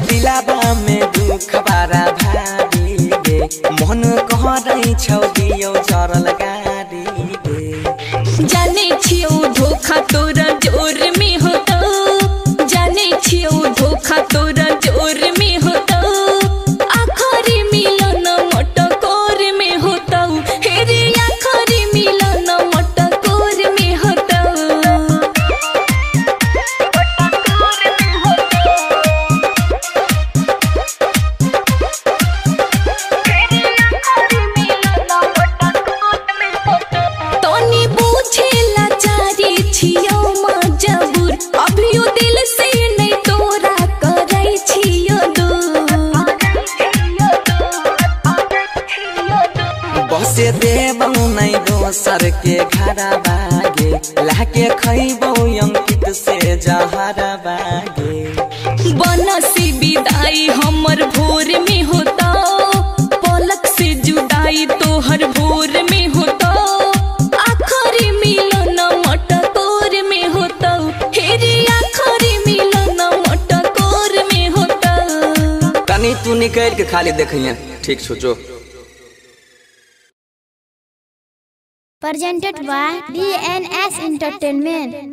दिलाबा में दुख बारा भारी गे मन कहरै छौ दियौ चरल गाडी गे जाने छियौ धोखा तोरा जोर में होतौ जाने छियौ धोखा तोरा जोर में होतौ आखरी मिलन मटकोर में होतौ हे रे आखरी मिलन मटकोर में होतौ तनी बुझेला चारी छियौ मजबूर अभियो दिल से नहीं तोरा करै छियौ दूर बसे देबौ नै दोसर के घरा बागे लाके खैबौ अंकित से जहरा बागे बनसी विदाई हमर भोर में होता पलक से जुदाई तोहर भोर में होता आखरी मिलन मटकोर में होता हे रे आखरी मिलन मटकोर में होता तनी तू निकल के खाली देखिए ठीक सोचो presented by DNS Entertainment.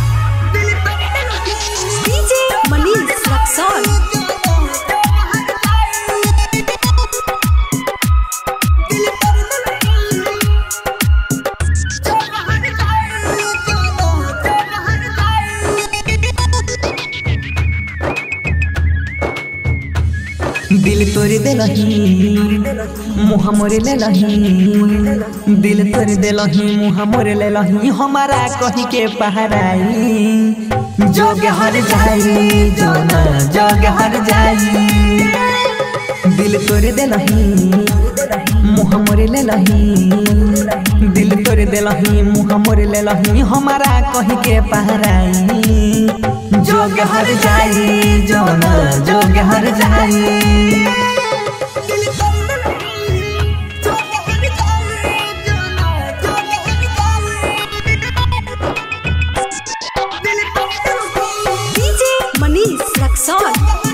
DJ Manish Luxor. दिल तोड़ देलही मुँह मोरे लेलही दिल तोड़ देलही मुँह मोरे लेलही हमारा कही के पहराई जोग हर जाई जोना जोग हर जाई दिल तोड़ देलही मुँह मोरे लेलही दिल तोड़ देलही मुँह मोरे लेलही हमारा कही के पहराई जोग हर जाई जोना जोग हर जाई DJ Manish Luxor.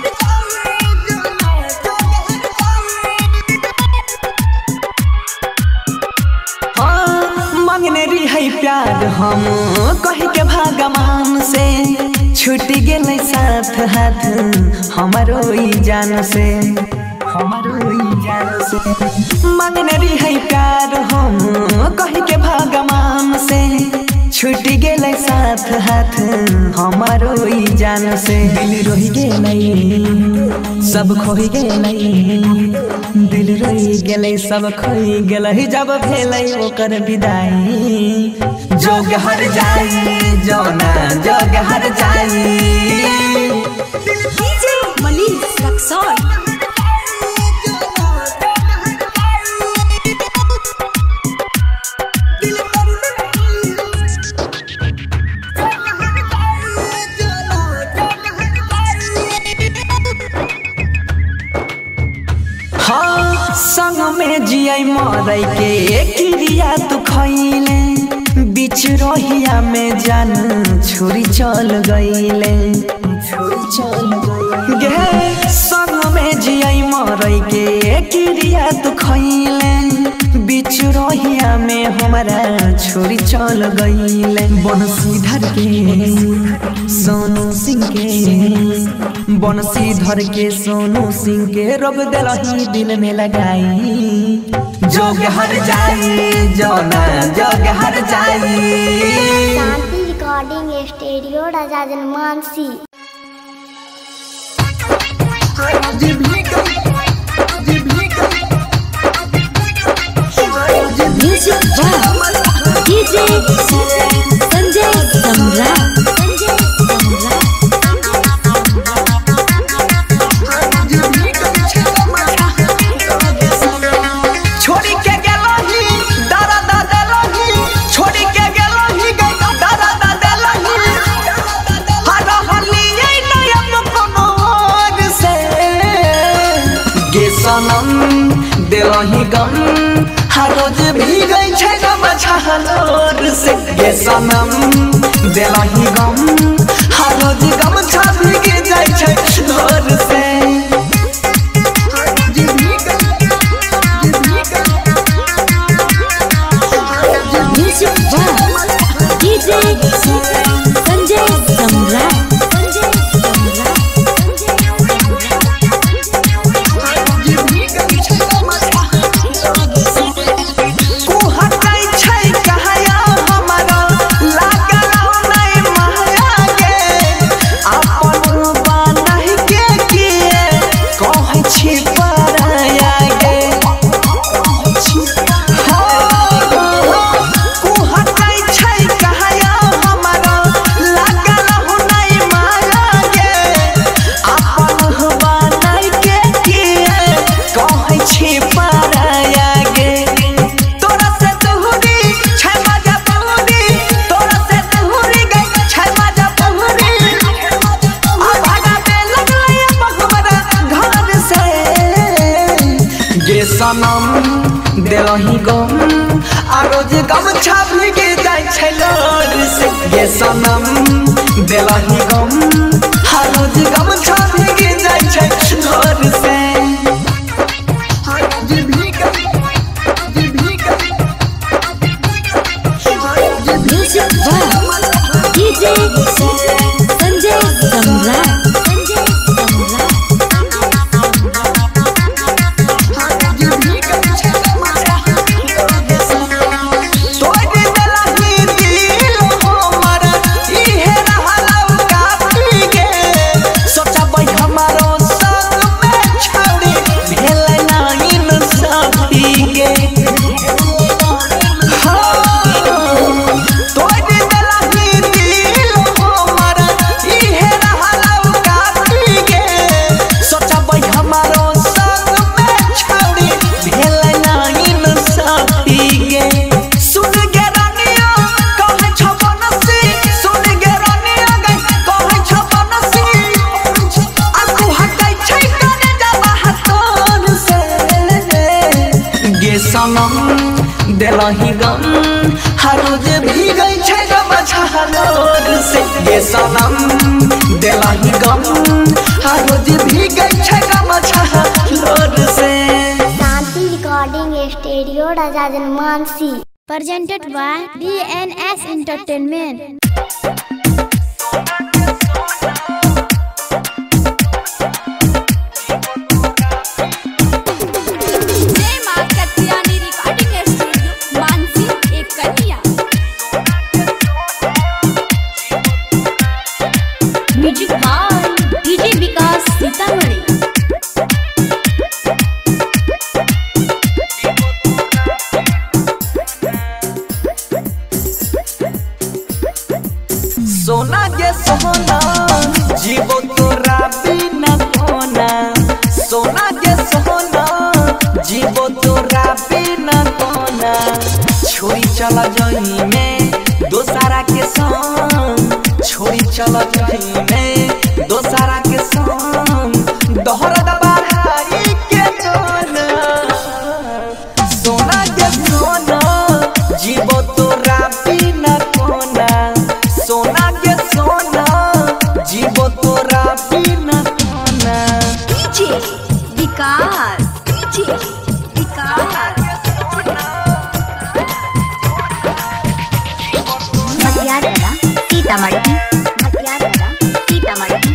हाँ, मांगने रही है प्यार हम कह के भगवान से छूट गेल साथ हाथ हमारो ई जान से हमारो ई जान से मांगने रही है प्यार हम कह के भगवान से छूट गेल साथ हाथ हमारो ई जान से दिल रोहि गेलै सब खोहि गेलै दिल रोहि गेलै सब खोइ गेलै जब भेलै ओकर विदाई जोग हर जाई जोना जोग हर जाई DJ Manish Luxor. हाँ संग में जियै मरै के क्रिया तू खैले बीच रहिया में जान छोरी चल गईले छोरी चल गे संग में जियै मरै के क्रिया तू खैले बीच रहिया में हमारा छोरी चल गईले बनसीधर के सोनू सिंह के बनसीधर के सोनू सिंह के रब दिलही दिल में लगाई जोग हर जाई जोना जोग हर जाई शांति रिकॉर्डिंग स्टूडियो राजा जनमानसी music by DJ Sanjay Samrat छोड़ी के गेलही दादा दादा लही छोड़ी के गेलही गई दादा दादा लही हर हलिए नयन कोनो और से गे सनम देलही गम हर रोज भी गई छै गम छहलोर से गे सनम देलही गम हर रोज गम छा भी के जाइ छै लोर से देलही गम आ रोज गम छापी के जाइ छै लोर से ये सनम देलही गम आ रोज गम छापी के जाइ छै लोर से music by DJ Sanjay Samrat Sanjay Samrat तोड़ देलही दिल हमर इहे रहलौ काटी के सोचबै हमारो संग में छौरी भेल नाइन साथी के तोड़ देलही दिल हमर इहे रहलौ काटी के सोचबै हमारो संग में छौरी भेल नाइन साथी के सुन गे रानिया कहै छ बनसी सुन गे रानिया गै कहै छ बनसी आ तू हटै छै कने जाबा हतोन से गे सनम देलही गम हर रोज भीगै छै गम छहलोर से गे सनम देलही गम हर रोज भीगै छै गम छहलोर से शांति रिकॉर्डिंग स्टूडियो राजा जनमानसी presented by DNS Entertainment. जय मां कत्यानी रिकॉर्डिंग स्टूडियो मानसी एक कन्या music by DJ Vikas Sitamarhi सोना के सोना जीवो तोरा बिना कोना सोना के सोना जीवो तोरा बिना कोना छोरी चला जही में दोसारा के संग छोरी चला जही में दोसारा के संग दोहरा दबाई के दोना सोना के सोना जीवो तोरा बिना कोना सोना के सोना जीवो तोरा बिना कोना डीजे विकास डीजे विकास मटियारा सीतामढ़ी मटियारा सीतामढ़ी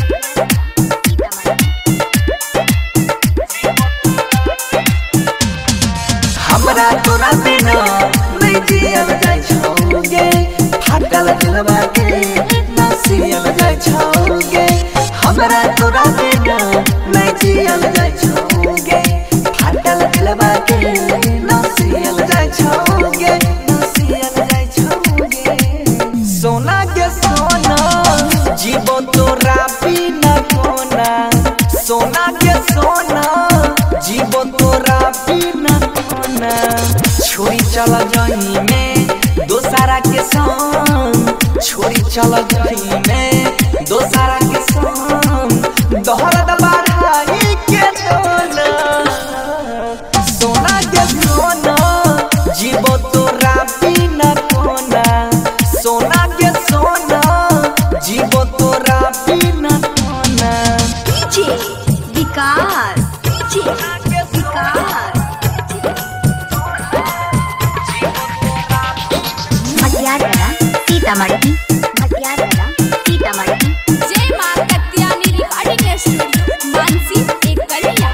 हमरा तोरा बिना नहीं जियल जाय छौगे फाटल दिलवा के ना सियल जाय छौगे हमरा तोरा बिना नहीं जियल जाय छौगे फाटल दिलवा के ना सियल जाय छौगे ना सियल जाय छौगे सोना के सोना जीवो तोरा बिना कोना सोना के सोना जीवो तोरा बिना कोना छोरी चल जही में दोसारा के संग छोरी चल जही में दोसारा के संग दोहरा दबाई के दोना सोना के सोना जीवो तोरा बिना कोना सोना के सोना जीवो तोरा बिना कोना डीजे विकास डीजे विकास मटियारा सीतामढ़ी मटियारा सीतामढ़ी जय मां कत्यानी रिकॉर्डिंग स्टूडियो मानसी एक कन्या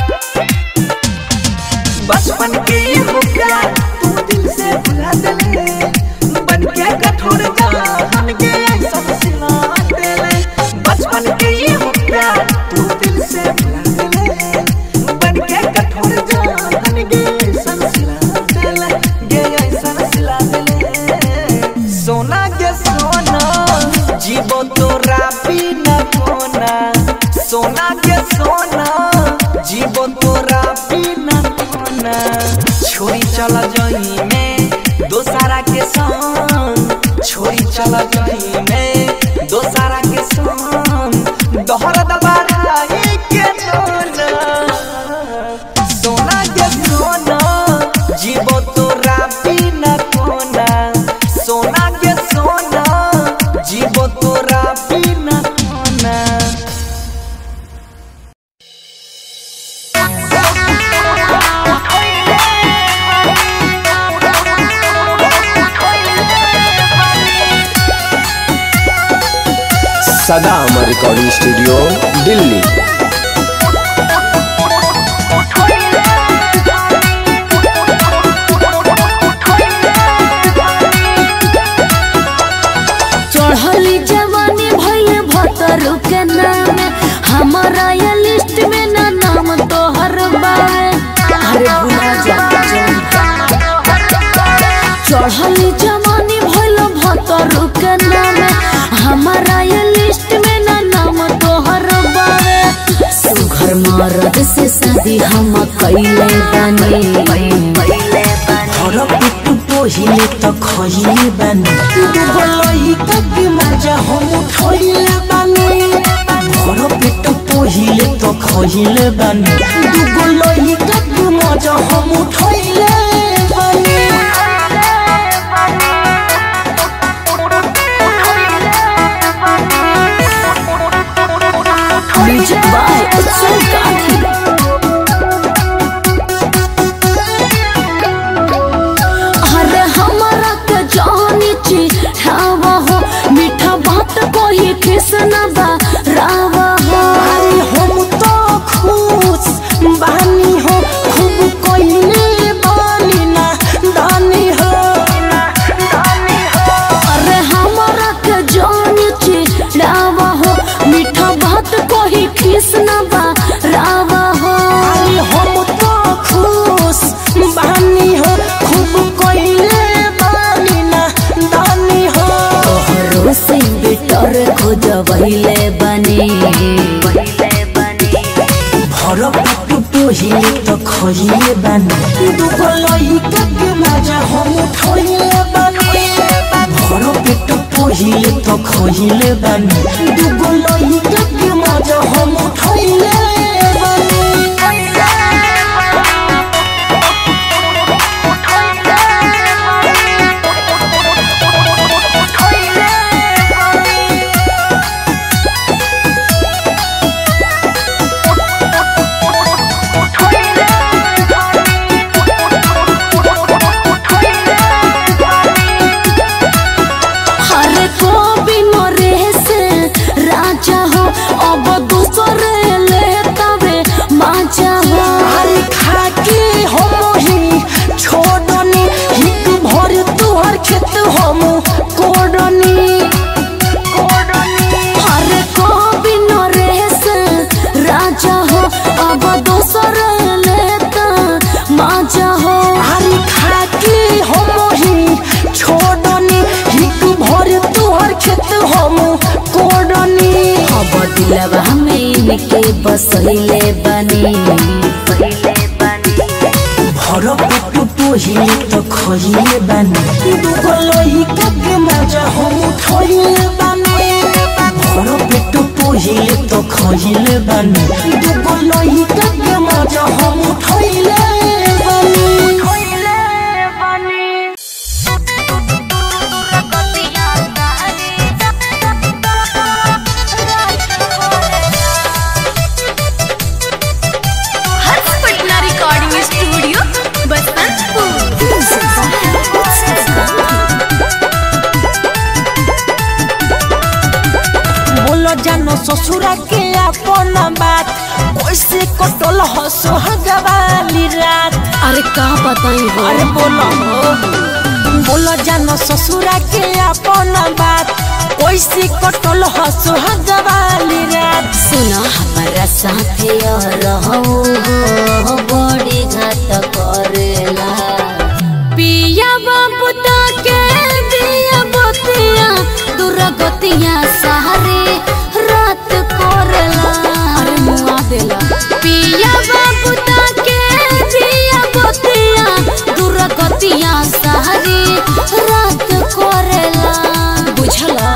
बचपन के ये हो प्यार तू दिल से भुला दले बन के कठोर जान के ऐसा सिला देले बचपन के ये हो प्यार तू दिल से भुला दले बन के कठोर जान के ऐसा सिला देले ये ऐसा सिला देले सोना के सोना जीवो तोरा बिना कोना सोना के सोना जीवो तोरा बिना कोना छोरी चल जही में दोसारा के संग छोरी चल जही में दोसारा के संग दोहरा दबाई के दोना सोना के सोना सदा अमर रिकॉर्डिंग स्टूडियो दिल्ली चढ़ली जवानी भैया भतर के नाम हमारा ये लिस्ट में ना नाम तोहर बावे अरे भुला जा चढ़ली जवानी भैया भतर के नाम हमारा ये लिस्ट में ना नाम तोहर बावे सुघर मरद से शादी हम कैले बने हर पेट पहिले त खहिले बानी दुगो लइका के मजा हम उठैले बानी हर पेट पहिले त खहिले बानी दुगो लइका के मजा हम उठैले बानी म्यूजिक बाय उत्सव गांधी अरे हमारा के जानी चिढ़ावा हो मीठा बात कोई किसना बा रावा हो अरे हम तो खुश बानी हो खूब कोइले बानी ना दानी हो अरे हमारा के जानी चिढ़ावा हो मीठा बात कोई किसना बा रावा हो अरे हम तो खुश बानी हो खूब कोइले बानी ना दानी हो तोहरो से बेटर खोजबैले बने भर पेट पहिले त खहिले बानी दुगो लइका के मजा हम उठैले बानी भर पेट पहिले त खहिले बानी दुगो लइका के मजा हम उठैले बानी हरे को बिनरे से राजा हो अब दूसरे ले तबे माजा हो अरे खाके हम ही छोड़नी हिक भर तुहर खेत हम कोडनी हरे को बिनरे से राजा हो अब दूसरे ले त माजा हो अरे खाके हम ही छोड़नी हिक भर तुहर खेत हम कोडनी अब दिलवा में इनके बसैले बनी भर पेट पहिले त खहिले बानी दुगो लइका के मजा हम उठैले बानी भर पेट पहिले त खहिले बानी दुगो लइका के मजा हम उठैले बानी हर्ष पटना रिकॉर्डिंग स्टूडियो बोलो जानो ससुरा के अपन बात कैसे कटल हसो हगवाली रात अरे का बताई हो अरे बोलो हो बोलो जानो ससुरा के अपन बात कैसे कटल हसो हगवाली रात सुना हमारा साथे रहो हो बड़ी घात करेला पिया बाबू के दिया बतिया दुर्गतिया सहारे रात करेला अरे मुआ देला पिया बाबू के दिया बतिया दुर्गतिया सहारे रात करेला बुझला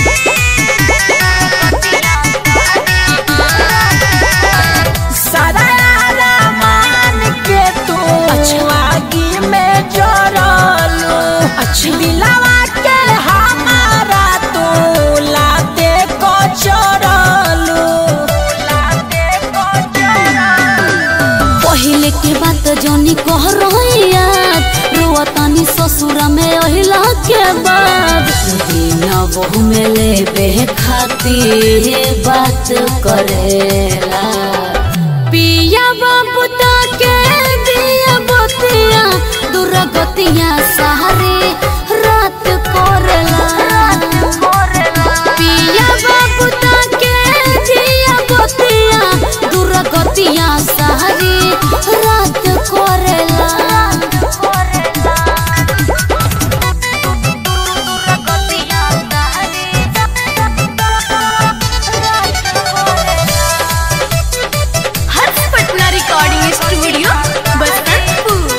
सारा बहु में लेबे खातिर बात करेला पिया बाबू के दिया बतिया दुर्गतिया सहारे रात कोरला पिया बाबू के दिया बतिया दुर्गतिया सहारे रात कोरला हर्ष पटना रिकॉर्डिंग स्टूडियो बसंतपुर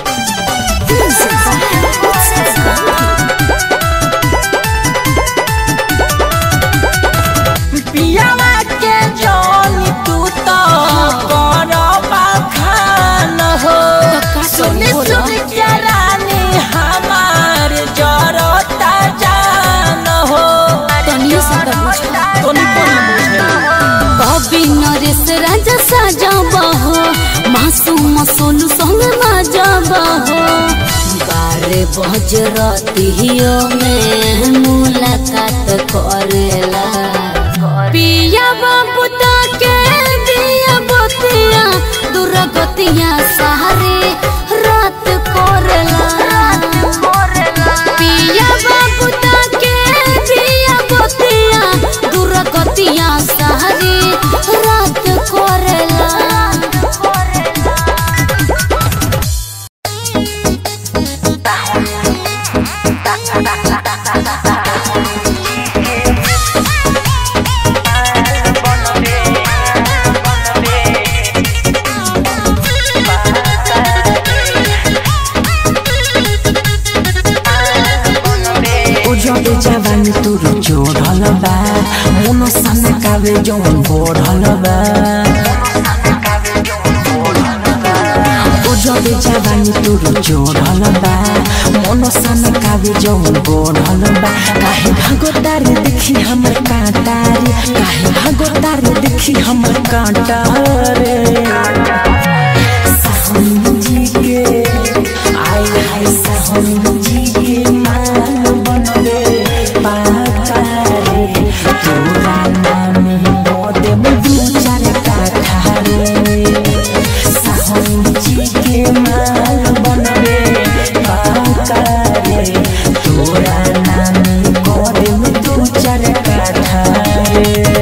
पियावा के जानी तू तो करबा खान हो सुन सुन जरानी हमार जरता जान हो तनियो सा तो बुझा तोनी कोनी बुझे कवि नरेश राजा साजबा हो मासूम सोनू संग माजबा हो बारे बज रतियो में मुलाकात करेला पिया बाबू के दिया बतिया दुर्गतिया सहारे रात कोरला पिया बाबू के दिया बतिया दुर्गतिया सहारे रात कोरला ओ जबे जवानी तुर जोड़ल बा मन सन कावे जौन बोढ़ल बा ओ जबे जवानी तुर जोड़ल बा मन सन कावे जौन बोढ़ल बा काहे भागोतार देखी हमर कांटारे काहे भागोतार देखी हमर कांटारे साहनी जी के आय हाय साहनी जी के मान बनबे पातारे तोरा नाम बोदे दू चार काठा रे साहनी जी के मान बनबे पातारे तोरा नाम बोदे दू चार काठा रे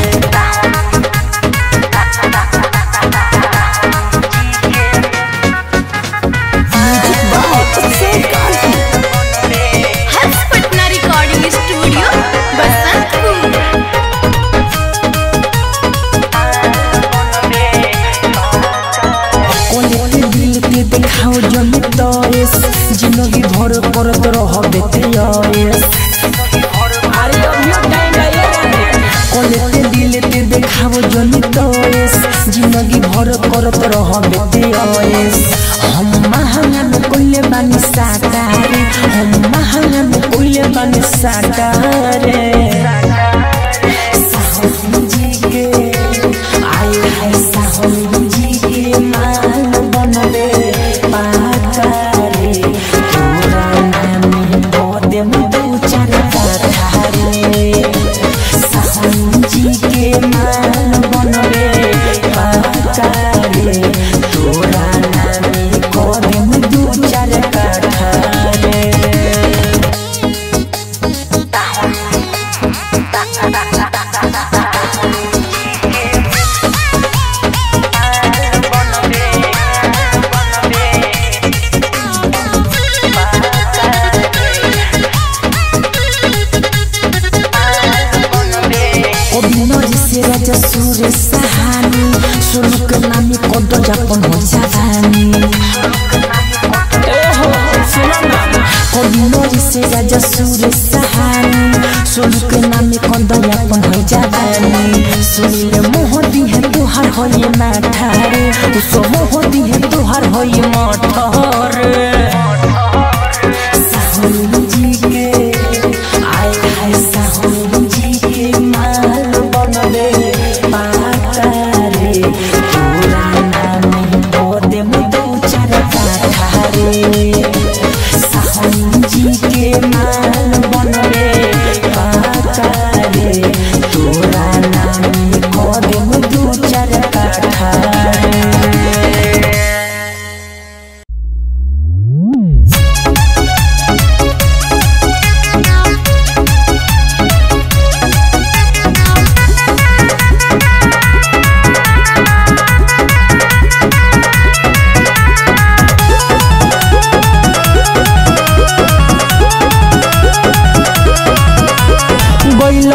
हर्ष पटना रिकॉर्डिंग स्टूडियो बसंतपुर कोलेते दिल के देखाओ जमी तोएस जिंदगी भर करत रहबे तेयस अरे अभियो टाइम कोलेते दिल के देखाओ जमी तोएस जिंदगी भर करत रहबे तेयस हम महान कोइले बानी साटारे हम महान कोइले बानी साटारे साहब जी के आय हाय साहब जी के मान बनबे पातारे तोरा नाम बोदे दू चार काठा रे साहब जी के मान बनबे पातारे तोरा नाम कोदे दू चार काठा रे অভিনয় সে রাজা সুরে সাহানি শুনুক নামি কদ যাপন হজানি অভিনয় সে রাজা সুরে সাহানি শুনুক নামি কদ যাপন হজানি শুনিলে মোহ দিহে তোহার হয়ে মাঠারে উস মোহ দিহে তোহার হয়ে মঠরে साहुल जी के आय हाय साहुल जी के माल बनबे पातारे तोरा नाम बोदे दू चार काठा रे साहुल जी के माल बनबे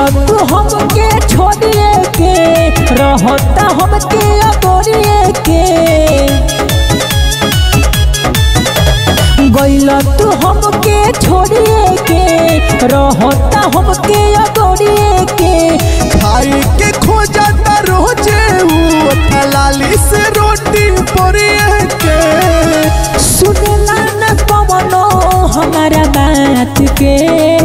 तू हमके छोड़िए के रहता हमके अगोरिए के गइल तू हमके छोड़िए के रहता हमके अगोरिए के खाई के खोजता रोजे ऊ लाली से रोटी पोरिए के सुनला न कवनो हमारा बात के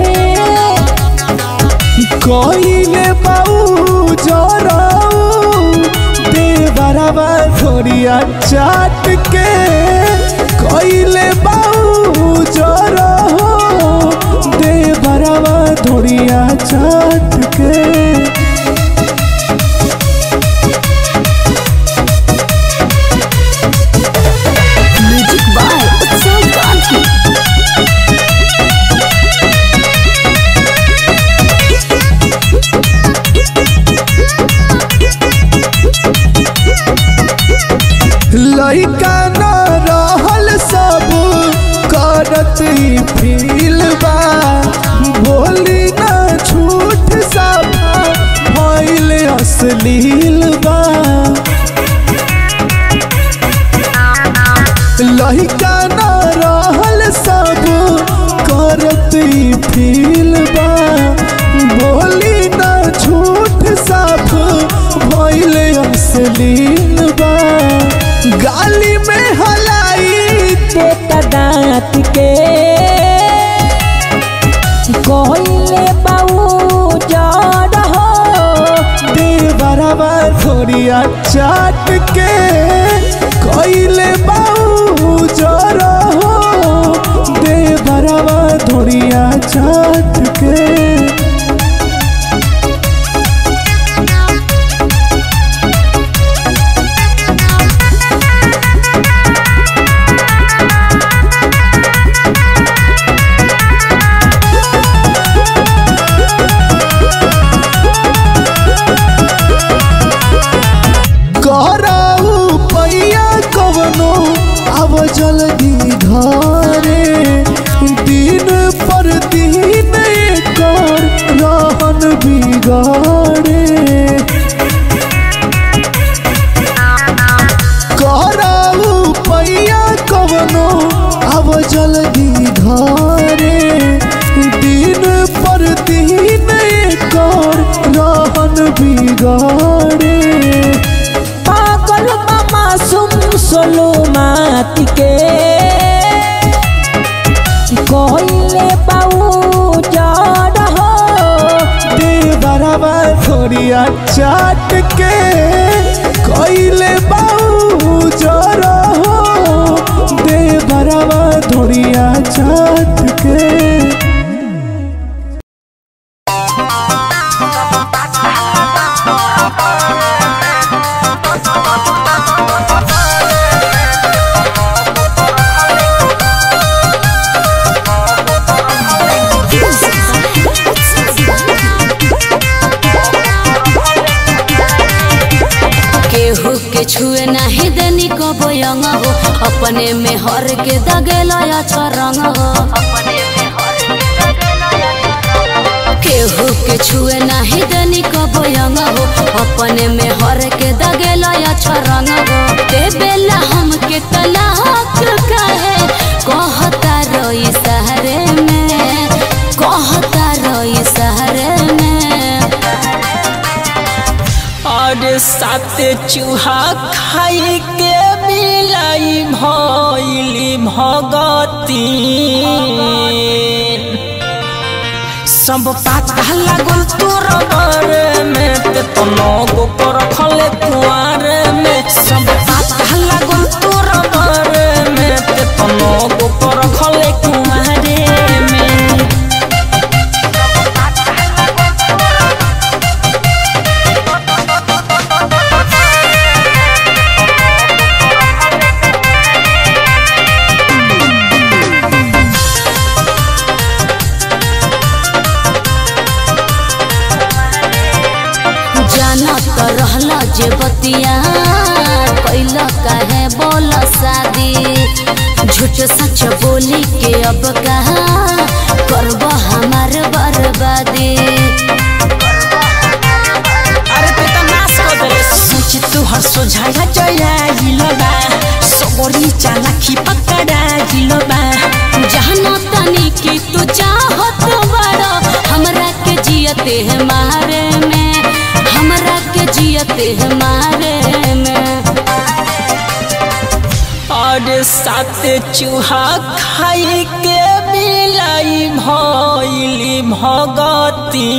कइले बाऊ जराऊ दे बराबा थोड़िया चाट के कइले बाऊ जराऊ दे बराबा थोड़िया चाट के म्यूजिक बाय उत्सव गांधी लइका न रहल सब करत ही फील बा बोली न झूठ सब भइल अश्लील बा लइका न रहल सब करत ही फील बा बोली न झूठ सब भइल अश्लील बा गाली में हलाई देता दांत के कहले बाऊ जड़ हो दे बराबर थोड़िया चाट के कइले बाऊ जरा हो दे बराबर थोड़िया चाट के कराऊ पैया कवनो अब जल्दी घरे दिन पर दिन कर रहन बिगाड़े कराऊ पैया कवनो अब जल्दी घरे दिन पर दिन कर रहन बिगाड़े पागल मामा सुम सोलो मात के कहले बाऊ जड़ हो दे बराबर थोड़िया चाट के कइले बाऊ जरा हो दे बराबर थोड़िया चाट के केहू के छुए नाही देनी कबो यंग हो अपने में हर के दगेला अच्छा रंग हो केहू के छुए नाही देनी कबो यंग हो अपने में हर के दगेला अच्छा रंग हो ते बेला हम के तलाक कहे कहता रोई सहरे में कहता रोई सहरे में और सात चूहा खाई के बिलाई भइली भगती सब पाता लागल तोर बारे में ते तो नगो पर खले कुआर में सब पाता लागल तोर बारे में ते तो नगो पर खले कुआर में जाना तो रहला जे बतिया कैला काहे बोल शादी झूठ सच बोली के अब कहा करब हमार बर्बादी जियते हमारे में और सात चूहा खाई के बिलाई भइली भगती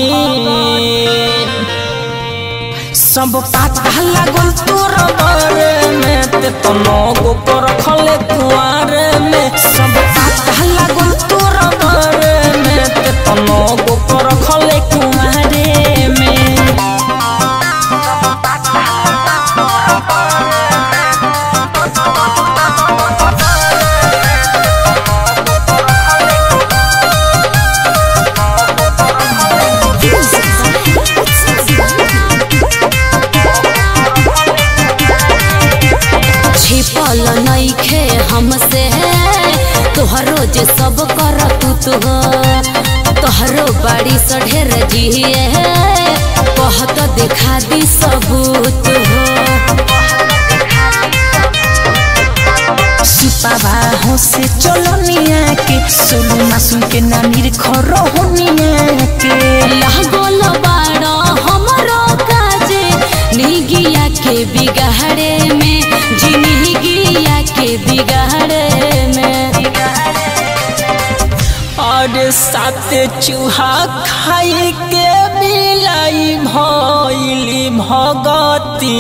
सब पाता लागल तोर बारे में ते तो नगो पर खले कुआरे में सब पाता लागल तोर बारे में ते तो नगो पर खले कुआरे में छिपल नइखे हमसे तोहरो जे सब कर तू तो तोहरो बाड़ी सढेर जिए कहत देखा दी सबूत हो सुपावा हो से चलो निया के सोलू मासुम के नानीर खरो होनिया के लागल बाड़ा हमरो काजे निगिया के बिगाड़े में जिंदगिया के बिगाड़े में और सात चूहा खाई के बिलाई भइली भगती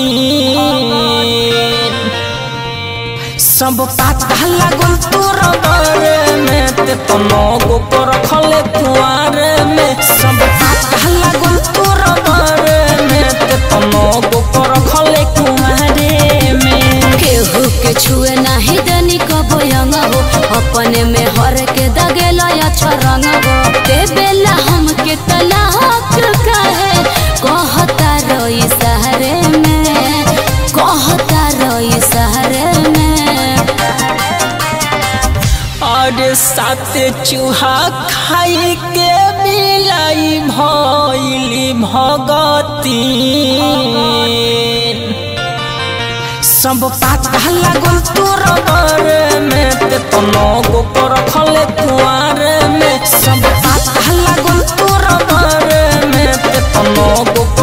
सब पाता लागल तोर बारे में ते तो नगो पर खले कुआरे में सब पाता लागल तोर बारे में ते तो नगो पर खले कुआरे में केहू के छुए नाही दनी कबो यंग हो अपने में हर के दगेला या छरंग हो ते बेला हम के तलाक कहे कहता रोई सहरे में कहता रोई सहरे में और सात चूहा खाई के बिलाई भइली भगती सब पाता लागल तोर बारे में ते तो नगो पर खले कुआरे में सब पाता लागल तोर बारे में ते तो नगो